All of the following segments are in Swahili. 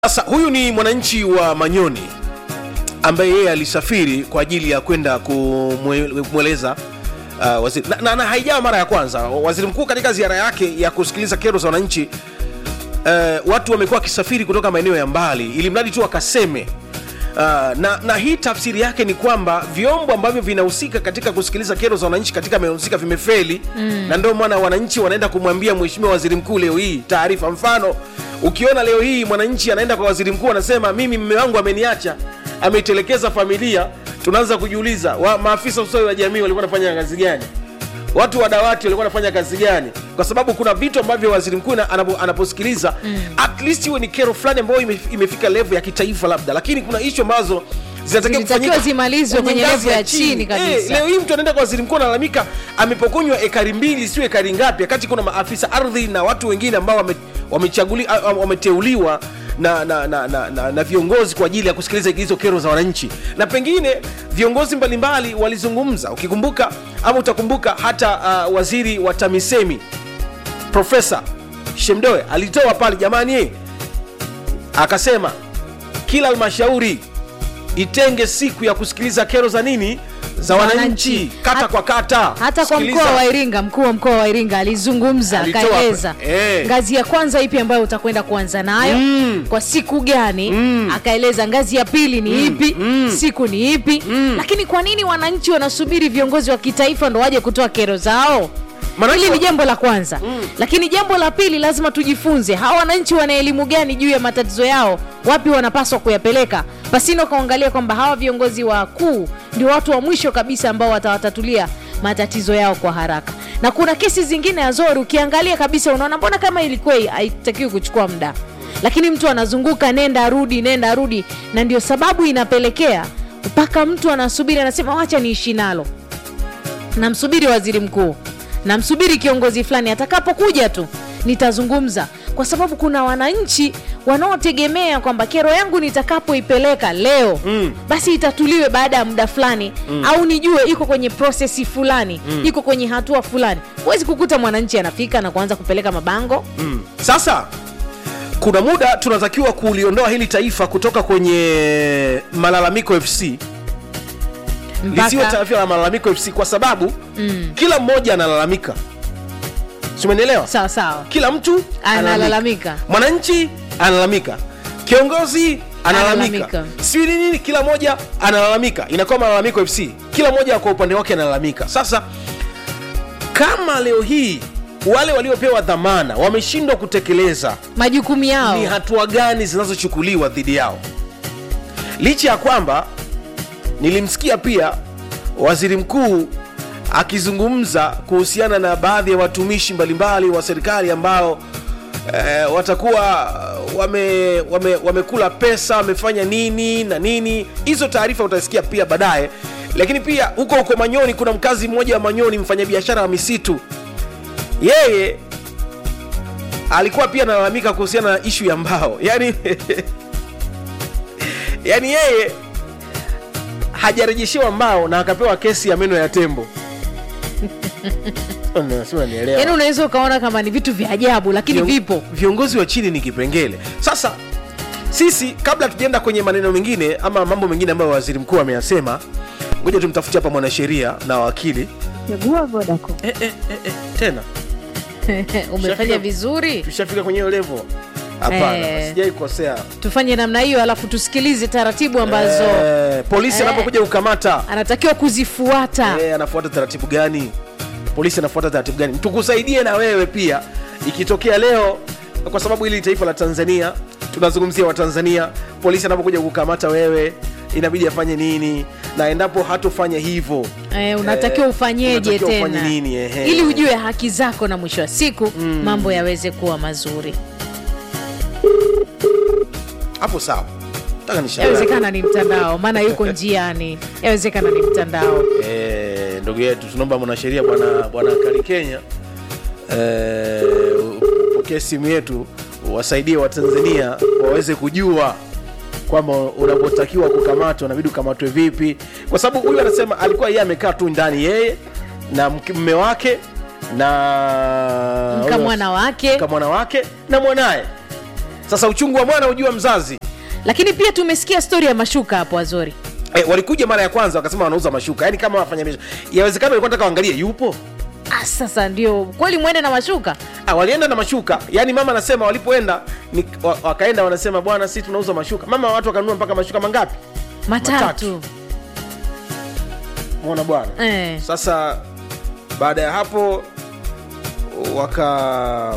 Sasa huyu ni mwananchi wa Manyoni ambaye yeye alisafiri kwa ajili ya kwenda kumwe- kumweleza uh, waziri na, na, na haijawa mara ya kwanza. Waziri mkuu katika ziara yake ya kusikiliza kero za wananchi uh, watu wamekuwa wakisafiri kutoka maeneo ya mbali ili mradi tu wakaseme Uh, na, na hii tafsiri yake ni kwamba vyombo ambavyo vinahusika katika kusikiliza kero za wananchi katika maeneo husika vimefeli mm. na ndio maana wananchi wanaenda kumwambia mheshimiwa waziri mkuu leo hii taarifa. Mfano, ukiona leo hii mwananchi anaenda kwa waziri mkuu anasema mimi mme wangu ameniacha, ameitelekeza familia, tunaanza kujiuliza wa, maafisa ustawi wa jamii walikuwa wanafanya kazi gani? watu wa dawati walikuwa wanafanya kazi gani? Kwa sababu kuna vitu ambavyo waziri mkuu na- anapo- anaposikiliza mm. at least iwe ni kero fulani ambayo ime- imefika level ya kitaifa labda, lakini kuna ishu ambazo zinatakiwa Zilitakiwa kufanyika zimalizwe kwenye ngazi level ya chini kabisa. Eh, leo hii mtu anaenda kwa waziri mkuu analalamika amepokonywa ekari mbili, sio ekari ngapi, wakati kuna maafisa ardhi na watu wengine ambao wame- wamechaguli- ah, ah, wameteuliwa na, na, na, na, na, na viongozi kwa ajili ya kusikiliza hizo kero za wananchi, na pengine viongozi mbalimbali walizungumza. Ukikumbuka ama utakumbuka hata uh, waziri wa TAMISEMI Profesa Shemdoe alitoa pale, jamani, eh, akasema kila halmashauri itenge siku ya kusikiliza kero za nini za wananchi Wananchi. kata Hat- kwa kata. hata kwa Sikiliza. mkoa wa Iringa, mkuu wa mkoa wa Iringa alizungumza Alitoa akaeleza hapo. Eh. ngazi ya kwanza ipi ambayo utakwenda kuanza nayo Mm. kwa siku gani, akaeleza ngazi ya pili ni ipi, siku ni ipi. Lakini kwa nini wananchi wanasubiri viongozi wa kitaifa ndo waje kutoa kero zao? Maanake Hili wa- ni jambo la kwanza lakini jambo la pili, lazima tujifunze hawa wananchi wana elimu gani juu ya matatizo yao, wapi wanapaswa kuyapeleka, pasino kaangalia kwamba hawa viongozi wakuu ndio watu wa mwisho kabisa ambao watawatatulia matatizo yao kwa haraka. Na kuna kesi zingine Azori, ukiangalia kabisa unaona mbona kama ilikuwa haitakiwi kuchukua muda, lakini mtu anazunguka nenda rudi, nenda rudi, na ndio sababu inapelekea mpaka mtu anasubiri, anasema wacha niishi nalo namsubiri waziri mkuu, namsubiri kiongozi fulani, atakapokuja tu nitazungumza, kwa sababu kuna wananchi wanaotegemea kwamba kero yangu nitakapoipeleka leo Mm. basi itatuliwe baada ya muda fulani au nijue iko kwenye prosesi fulani iko kwenye hatua fulani. Huwezi kukuta mwananchi anafika na kuanza kupeleka mabango Mm. Sasa kuna muda tunatakiwa kuliondoa hili taifa kutoka kwenye malalamiko FC lisiwe mpaka taifa la malalamiko FC kwa sababu kila mmoja analalamika, si umenielewa? sawa sawa, Kila mtu Analalamika. mwananchi analalamika, kiongozi analalamika, Analalamika. si nini nini, kila mmoja analalamika, inakuwa malalamiko FC, kila mmoja kwa upande wake analalamika. Sasa kama leo hii wale waliopewa dhamana wameshindwa kutekeleza majukumu yao ni hatua gani zinazochukuliwa dhidi yao, licha ya kwamba nilimsikia pia waziri mkuu akizungumza kuhusiana na baadhi ya watumishi mbalimbali wa serikali ambao eh, watakuwa wame, wame, wamekula pesa wamefanya nini na nini. Hizo taarifa utasikia pia baadaye, lakini pia huko huko Manyoni kuna mkazi mmoja wa Manyoni, mfanyabiashara wa misitu, yeye alikuwa pia analalamika kuhusiana na ishu ya mbao yani yani yeye hajarejeshewa mbao na akapewa kesi ya meno ya tembo Nasema nielewa. yaani unaweza ukaona kama ni vitu vya ajabu lakini Vion- vipo viongozi wa chini ni kipengele sasa sisi kabla tujaenda kwenye maneno mengine ama mambo mengine ambayo waziri mkuu ameyasema ngoja tumtafutie hapa mwanasheria na wakili Chagua Vodacom. eh, eh, eh, eh, tena umefanya vizuri tushafika kwenye hiyo levo hapana Eh. sijai kukosea tufanye namna hiyo alafu tusikilize taratibu ambazo Eh, polisi Eh. anapokuja kukamata anatakiwa kuzifuata eh, anafuata taratibu gani polisi anafuata taratibu gani tukusaidie na wewe pia ikitokea leo kwa sababu hili ni taifa la tanzania tunazungumzia watanzania polisi anapokuja kukamata wewe inabidi afanye nini na endapo hatofanya hivyo eh, unatakiwa eh, ufanyeje unatakiwa ufanye tena nini, ehe. ili ujue haki zako na mwisho wa siku mambo yaweze kuwa mazuri hapo sawa taka nishauri yawezekana ni mtandao maana yuko njiani yawezekana ni mtandao Eh, ndugu yetu tunaomba mwanasheria bwana bwana kali kenya eh, upokee simu yetu wasaidie watanzania waweze kujua kwamba unapotakiwa kukamatwa unabidi ukamatwe vipi kwa sababu huyu anasema alikuwa yeye amekaa tu ndani yeye na mke- mme wake na mkamwana wake mkamwana wake na mwanaye sasa uchungu wa mwana ujua mzazi lakini pia tumesikia stori ya mashuka hapo azori e, walikuja mara ya kwanza wakasema wanauza mashuka yaani kama wafanya biashara yawezekana walikuwa nataka waangalie yupo ah, sasa ndio kweli mwende na mashuka Ah, walienda na mashuka yaani mama anasema walipoenda ni, wa, wakaenda wanasema bwana si tunauza mashuka mama watu wakanunua mpaka mashuka mangapi matatu, Matatu. mona bwana Eh. sasa baada ya hapo waka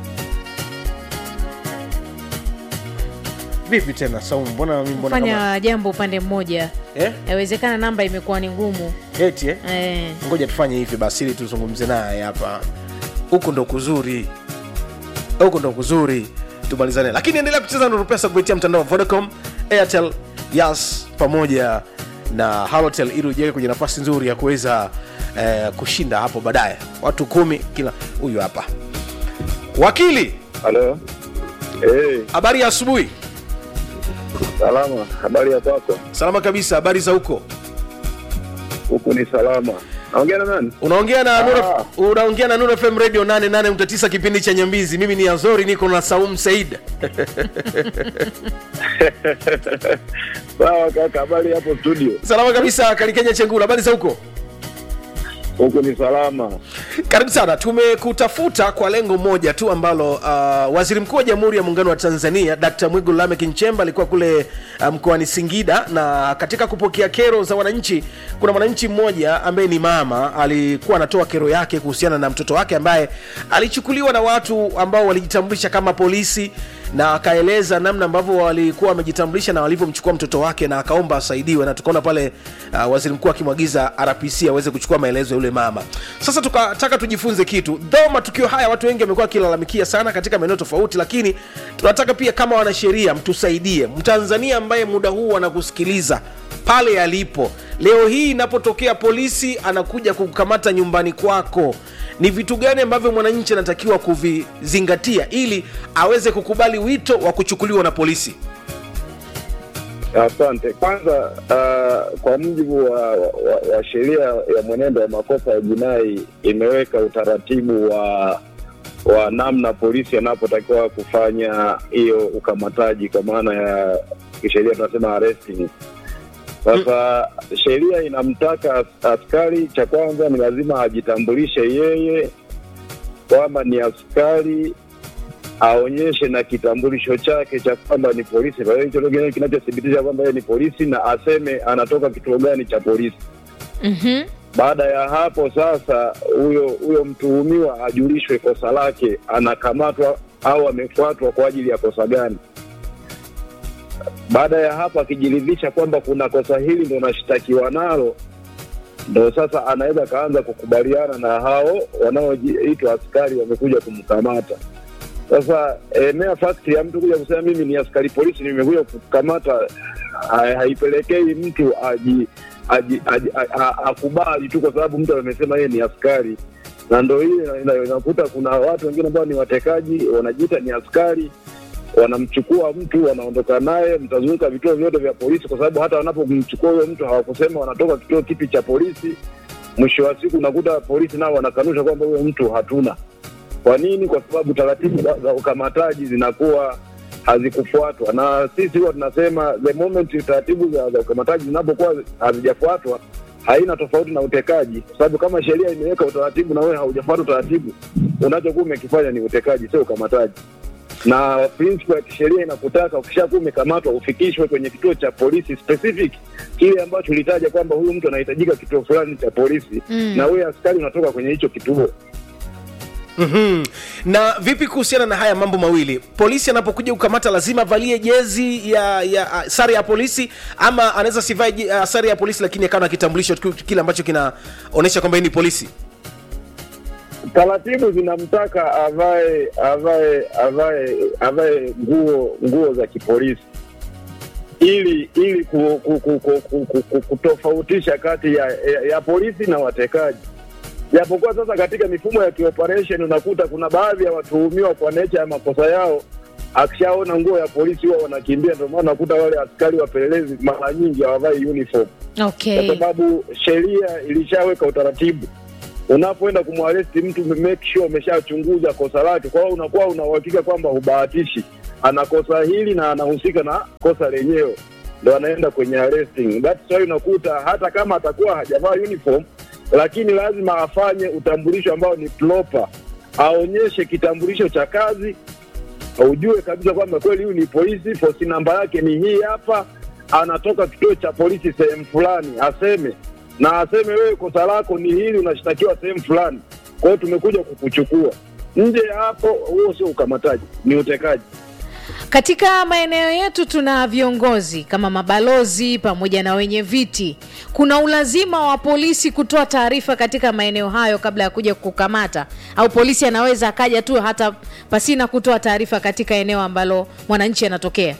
vipi tena saumu mbona mimi mbona kama fanya jambo upande mmoja eh? yawezekana namba imekuwa ni ngumu eti eh? eh. ngoja tufanye hivi basi ili tuzungumze naye hapa huku ndo kuzuri huku ndo kuzuri tumalizane lakini endelea kucheza nuru pesa kupitia mtandao wa vodacom airtel yas pamoja na halotel ili ujiweke kwenye nafasi nzuri ya kuweza eh, kushinda hapo baadaye watu kumi kila huyu hapa wakili Halo. Hey, habari ya asubuhi salama. Habari ya kwako? salama kabisa habari za huko Huku ni salama. Naongea na nani? unaongea na Ah. Nura, unaongea na Nura FM radio 88.9 kipindi cha Nyambizi. Mimi ni Azori, niko na Saum Said. Sawa kaka, habari hapo studio? Salama kabisa, Kalikenya Chengula, habari za huko? Huku ni salama. Karibu sana. Tumekutafuta kwa lengo moja tu ambalo uh, waziri mkuu wa Jamhuri ya Muungano wa Tanzania Dkt. Mwigulu Lameck Nchemba alikuwa kule uh, mkoani Singida, na katika kupokea kero za wananchi, kuna mwananchi mmoja ambaye ni mama alikuwa anatoa kero yake kuhusiana na mtoto wake ambaye alichukuliwa na watu ambao walijitambulisha kama polisi na akaeleza namna ambavyo walikuwa wamejitambulisha na walivyomchukua mtoto wake na akaomba asaidiwe, na tukaona pale uh, waziri mkuu akimwagiza RPC aweze kuchukua maelezo ya yule mama. Sasa tukataka tujifunze kitu, though matukio haya watu wengi wamekuwa wakilalamikia sana katika maeneo tofauti, lakini tunataka pia kama wanasheria mtusaidie, Mtanzania ambaye muda huu anakusikiliza pale alipo leo hii, inapotokea polisi anakuja kukamata nyumbani kwako, ni vitu gani ambavyo mwananchi anatakiwa kuvizingatia ili aweze kukubali wito wa kuchukuliwa na polisi? Asante. Kwanza uh, kwa mujibu wa, wa, wa sheria ya mwenendo wa makosa ya jinai imeweka utaratibu wa wa namna polisi anapotakiwa kufanya hiyo ukamataji, kwa maana ya kisheria tunasema arresting. Sasa sheria inamtaka as- askari, cha kwanza ni lazima ajitambulishe yeye kwamba ni askari aonyeshe na kitambulisho chake cha kwamba ni polisi, kwa hiyo hicho ndio kile kinachothibitisha kwamba yeye ni polisi, na aseme anatoka kituo gani cha polisi. mm-hmm. Baada ya hapo sasa, huyo huyo mtuhumiwa ajulishwe kosa lake, anakamatwa au amefuatwa kwa ajili ya kosa gani. Baada ya hapo, akijiridhisha kwamba kuna kosa hili ndo nashtakiwa nalo, ndo sasa anaweza akaanza kukubaliana na hao wanaoitwa askari wamekuja kumkamata. Sasa eh, mere fact ya mtu kuja kusema mimi ni askari polisi nimekuja kukamata, ha- haipelekei mtu aji aji- aji- a- a- akubali tu kwa sababu mtu amesema yeye ni askari, na ndo hii ina- ina- inakuta kuna watu wengine ambao ni watekaji wanajiita ni askari, wanamchukua mtu wanaondoka naye, mtazunguka vituo vyote vya polisi, kwa sababu hata wanapomchukua huyo mtu hawakusema wanatoka kituo kipi cha polisi. Mwisho wa siku unakuta polisi nao wanakanusha kwamba huyo mtu hatuna. Kwa nini? Kwa sababu taratibu za- za ukamataji zinakuwa hazikufuatwa, na sisi huwa tunasema the moment taratibu za, za ukamataji zinapokuwa hazijafuatwa haina tofauti na utekaji, kwa sababu kama sheria imeweka utaratibu na wewe haujafuata utaratibu, unachokuwa umekifanya ni utekaji, sio ukamataji. Na principle ya kisheria inakutaka ukishakuwa umekamatwa ufikishwe kwenye kituo cha polisi specific, kile ambacho ulitaja kwamba huyu mtu anahitajika kituo fulani cha polisi Mm. na wewe askari unatoka kwenye hicho kituo. mm Na vipi kuhusiana na haya mambo mawili? Polisi anapokuja kukamata lazima avalie jezi ya, ya uh, sare ya polisi, ama anaweza sivae je- uh, sare ya polisi lakini akawa na kitambulisho tu- kile ambacho kinaonyesha kwamba yeye ni polisi? taratibu zinamtaka avae avae avae avae nguo nguo za kipolisi ili ili ku, ku, ku, ku, ku, ku, ku, kutofautisha kati ya, ya, ya polisi na watekaji. Japokuwa sasa katika mifumo ya kioperation unakuta kuna baadhi ya watuhumiwa kwa necha ya makosa yao, akishaona nguo ya polisi huwa wanakimbia. Ndio maana unakuta wale askari wapelelezi mara nyingi hawavai uniform okay kwa sababu sheria ilishaweka utaratibu unapoenda kumwaresti mtu make sure umeshachunguza kosa lake. Kwa hiyo unakuwa una uhakika kwamba hubahatishi, ana kosa hili na anahusika na kosa lenyewe, ndo anaenda kwenye arresting. That's why unakuta hata kama atakuwa hajavaa uniform, lakini lazima afanye utambulisho ambao ni proper, aonyeshe kitambulisho cha kazi, ujue kabisa kwamba kweli huyu ni polisi, posi namba yake ni hii hapa, anatoka kituo cha polisi sehemu fulani, aseme na aseme wewe kosa lako ni hili, unashtakiwa sehemu fulani, kwa hiyo tumekuja kukuchukua. Nje ya hapo, huo sio ukamataji, ni utekaji. Katika maeneo yetu tuna viongozi kama mabalozi pamoja na wenye viti. Kuna ulazima wa polisi kutoa taarifa katika maeneo hayo kabla ya kuja kukamata, au polisi anaweza akaja tu hata pasina kutoa taarifa katika eneo ambalo mwananchi anatokea.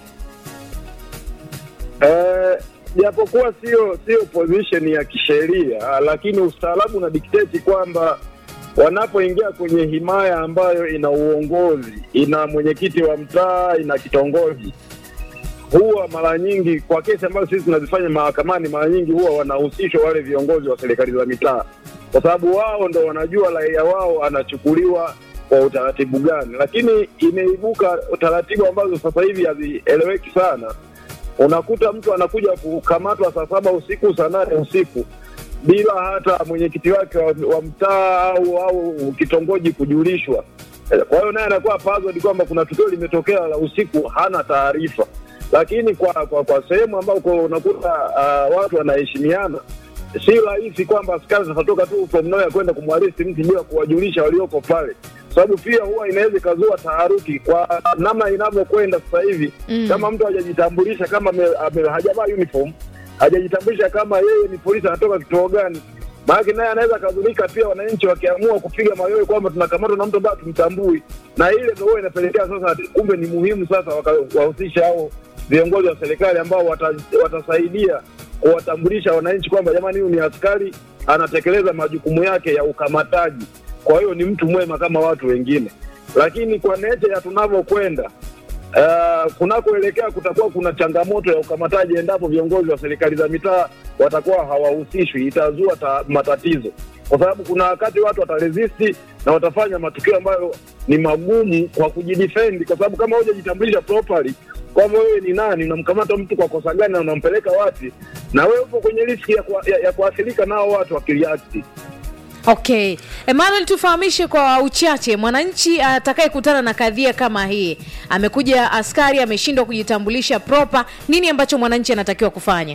Eh, japokuwa sio sio position ya kisheria, lakini ustaarabu una dikteti kwamba wanapoingia kwenye himaya ambayo ina uongozi, ina mwenyekiti wa mtaa, ina kitongoji, huwa mara nyingi kwa kesi ambazo sisi tunazifanya mahakamani, mara nyingi huwa wanahusishwa wale viongozi wa serikali za mitaa, kwa sababu wao ndo wanajua raia wao anachukuliwa kwa utaratibu gani. Lakini imeibuka taratibu ambazo sasa hivi hazieleweki sana unakuta mtu anakuja kukamatwa saa saba usiku saa nane usiku bila hata mwenyekiti wake wa, wa mtaa au au kitongoji kujulishwa. Eh, Kwa hiyo naye anakuwa puzzled kwamba kuna tukio limetokea la usiku, hana taarifa. Lakini kwa kwa, kwa sehemu ambako unakuta uh, watu wanaheshimiana, si rahisi kwamba askari watatoka tu from nowhere kwenda kumwaristi mtu bila kuwajulisha walioko pale, sababu pia huwa inaweza ikazua taharuki kwa namna inavyokwenda sasa hivi Mm. kama mtu hajajitambulisha kama ame- ame- hajavaa uniform hajajitambulisha kama yeye ni polisi anatoka kituo gani maanake naye anaweza akadhurika pia wananchi wakiamua kupiga mayowe kwamba tunakamatwa na mtu ambaye tumtambui na ile ndo huwa inapelekea sasa kumbe ni muhimu sasa waka- wahusisha hao viongozi wa serikali ambao wata, watasaidia kuwatambulisha wananchi kwamba jamani huyu ni askari anatekeleza majukumu yake ya ukamataji kwa hiyo ni mtu mwema kama watu wengine lakini kwa neche ya tunavyokwenda Uh, kunakoelekea kutakuwa kuna changamoto ya ukamataji endapo viongozi wa serikali za mitaa watakuwa hawahusishwi, itazua ta, matatizo, kwa sababu kuna wakati watu wataresisti na watafanya matukio ambayo ni magumu kwa kujidefend, kwa sababu kama hujajitambulisha properly kwamba wewe ni nani, unamkamata mtu kwa kosa gani na unampeleka wapi, na wewe upo kwenye riski ya, kua- ya, ya kuathirika nao watu wakiriakti. Okay, Emmanuel, tufahamishe kwa uchache, mwananchi atakayekutana na kadhia kama hii, amekuja askari ameshindwa kujitambulisha proper, nini ambacho mwananchi anatakiwa kufanya?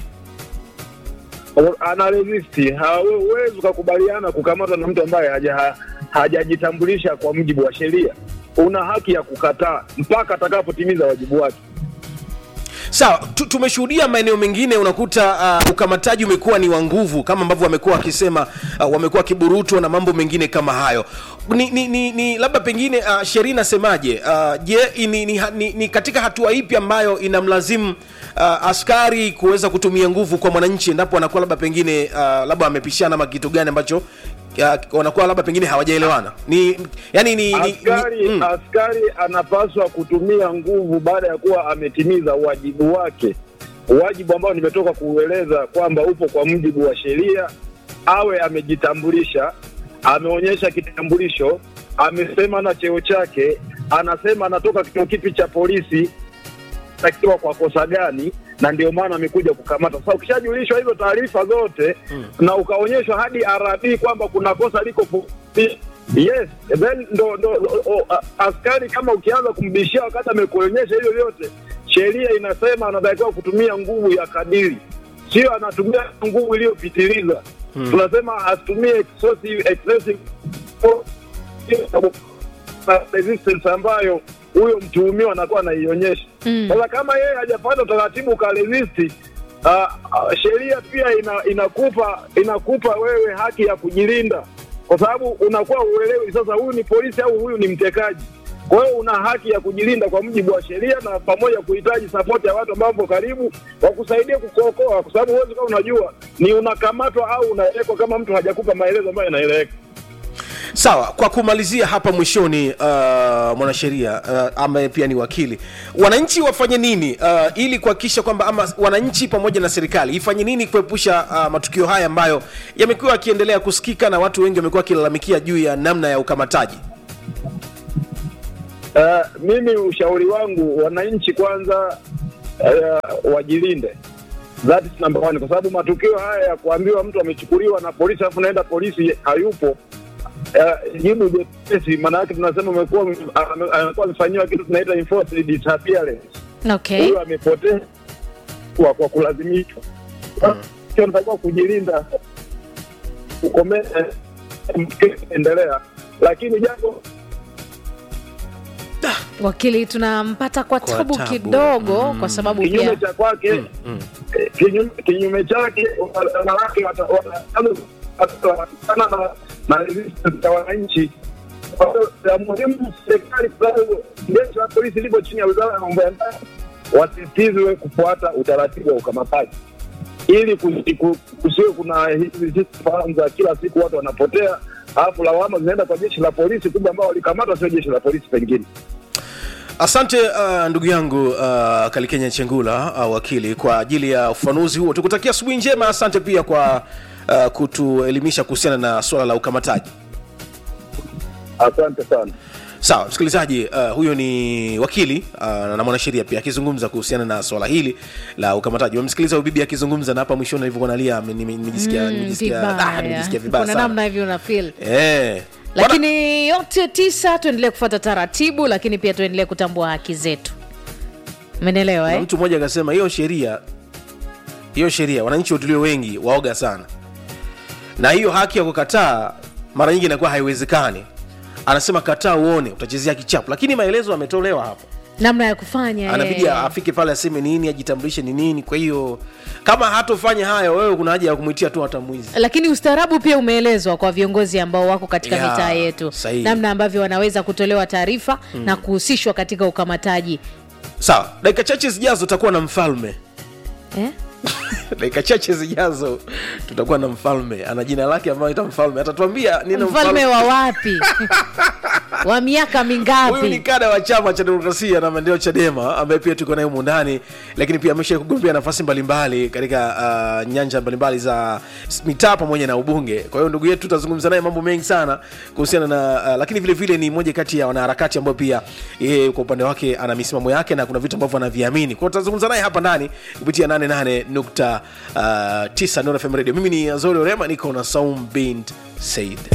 ana resisti, hauwezi ukakubaliana kukamatwa na mtu ambaye haja- ha- hajajitambulisha kwa mujibu wa sheria. Una haki ya kukataa mpaka atakapotimiza wajibu wake. sawa tu- tumeshuhudia maeneo mengine unakuta uh, ukamataji umekuwa ni wa nguvu kama ambavyo wamekuwa wakisema uh, wamekuwa wakiburutwa na mambo mengine kama hayo ni, ni, ni, ni labda pengine uh, sheria inasemaje uh, je ni, ni, ni, ni katika hatua ipi ambayo inamlazimu uh, askari kuweza kutumia nguvu kwa mwananchi endapo anakuwa labda pengine uh, labda amepishana ama kitu gani ambacho uh, wanakuwa labda pengine hawajaelewana ni yani ni, ni, Askari, ni mm. askari anapaswa kutumia nguvu baada ya kuwa ametimiza wajibu wake, wajibu ambao nimetoka kuueleza kwamba upo kwa mujibu wa sheria. Awe amejitambulisha, ameonyesha kitambulisho, amesema na cheo chake, anasema anatoka kituo kipi cha polisi, takiwa kwa kosa gani, na ndio maana amekuja kukamata. Sasa ukishajulishwa hizo taarifa zote mm. na ukaonyeshwa hadi RB kwamba kuna kosa liko polisi, yes then ndo, ndo o, a, askari kama ukianza kumbishia wakati amekuonyesha hivyo vyote, sheria inasema anatakiwa kutumia nguvu ya kadiri, sio anatumia nguvu iliyopitiliza. Hmm. Tunasema asitumie excessive, excessive resistance ambayo huyo mtuhumiwa anakuwa anaionyesha. Mm. Sasa kama yeye hajapata utaratibu ukaresisti, uh, uh, sheria pia ina, inakupa inakupa wewe haki ya kujilinda, kwa sababu unakuwa uelewi sasa huyu ni polisi au huyu ni mtekaji. Kwa hiyo una haki ya kujilinda kwa mujibu wa sheria, na pamoja kuhitaji sapoti ya watu ambao wapo karibu wakusaidia kukuokoa, kwa sababu huwezi kama unajua ni unakamatwa au unaelekwa kama mtu hajakupa maelezo ambayo yanaeleweka. sawa kwa kumalizia hapa mwishoni uh, mwanasheria uh, ambaye pia ni wakili wananchi wafanye nini uh, ili kuhakikisha kwamba ama wananchi pamoja na serikali ifanye nini kuepusha uh, matukio haya ambayo yamekuwa yakiendelea kusikika na watu wengi wamekuwa wakilalamikia juu ya namna ya ukamataji Uh, mimi ushauri wangu wananchi kwanza uh, wajilinde. That is number one, kwa sababu matukio haya ya kuambiwa mtu amechukuliwa na polisi alafu naenda polisi hayupo uh, jibu jepesi, maana yake tunasema umekuwa ame- amekuwa amefanyiwa kitu tunaita enforced disappearance. okay Huyo amepotea kwa, kwa kulazimishwa. Sio unatakiwa kujilinda, ukomee endelea, lakini jambo wakili tunampata kwa Kwa tabu tabu. kidogo kwa sababu kinyume pia cha kwake eh, kinyume kinyume chake wanawake wata- wata- watakutana na na resistance ya wananchi. Kwa hiyo ya muhimu serikali, kwa sababu jeshi la polisi lipo chini ya wizara ya mambo ya ndani, wasisitizwe kufuata utaratibu wa ukamataji ili kusi- ku- kusiwe kuna hizi hizi fahamu za kila siku watu wanapotea, alafu lawama zinaenda kwa jeshi la polisi, kumbe ambao walikamatwa sio jeshi la polisi pengine. asante uh, ndugu yangu uh, kalikenya chengula uh, wakili kwa ajili ya ufafanuzi huo tukutakia asubuhi njema asante pia kwa uh, kutuelimisha kuhusiana na suala la ukamataji Asante sana. sawa msikilizaji uh, huyo ni wakili uh, na mwanasheria pia akizungumza kuhusiana na swala hili la ukamataji wamsikiliza bibi akizungumza na hapa mwishoni alivyokuwa nalia nime- nimejisikia Mm, nimejisikia vibaya. ah, nimejisikia vibaya kuna sana namna hivyo una feel eh lakini yote tisa tuendelee kufuata taratibu lakini pia tuendelee kutambua haki zetu umenielewa Kuna eh? mtu mmoja akasema hiyo sheria hiyo sheria wananchi watulio wengi waoga sana na hiyo haki ya kukataa mara nyingi inakuwa haiwezekani anasema kataa uone utachezea kichapo lakini maelezo ametolewa hapo namna ya kufanya anabidi eh. afike pale aseme nini ajitambulishe ni nini kwa hiyo kama hatofanya hayo wewe kuna haja ya kumwitia tu hata mwizi lakini ustaarabu pia umeelezwa kwa viongozi ambao wako katika Ya, mitaa yetu sahihi. namna ambavyo wanaweza kutolewa taarifa na kuhusishwa katika ukamataji sawa dakika chache zijazo tutakuwa na mfalme eh? dakika chache zijazo tutakuwa na mfalme ana jina lake ambayo ita mfalme atatuambia nini mfalme wa wapi wa miaka huyu ni mingapi kada wa chama cha demokrasia na maendeleo chadema ambaye pia tuko naye humu ndani lakini pia amesha kugombea nafasi mbalimbali katika uh, nyanja mbalimbali za s- mitaa pamoja na ubunge kwa hiyo ndugu yetu tutazungumza naye mambo mengi sana kuhusiana na uh, lakini vile vile ni moja kati ya wanaharakati ambao pia yeye kwa upande wake ana misimamo yake na kuna vitu ambavyo anaviamini kwa hiyo tutazungumza naye hapa ndani kupitia 88.9 uh, Nuru FM radio mimi ni azori orema niko na saum bint said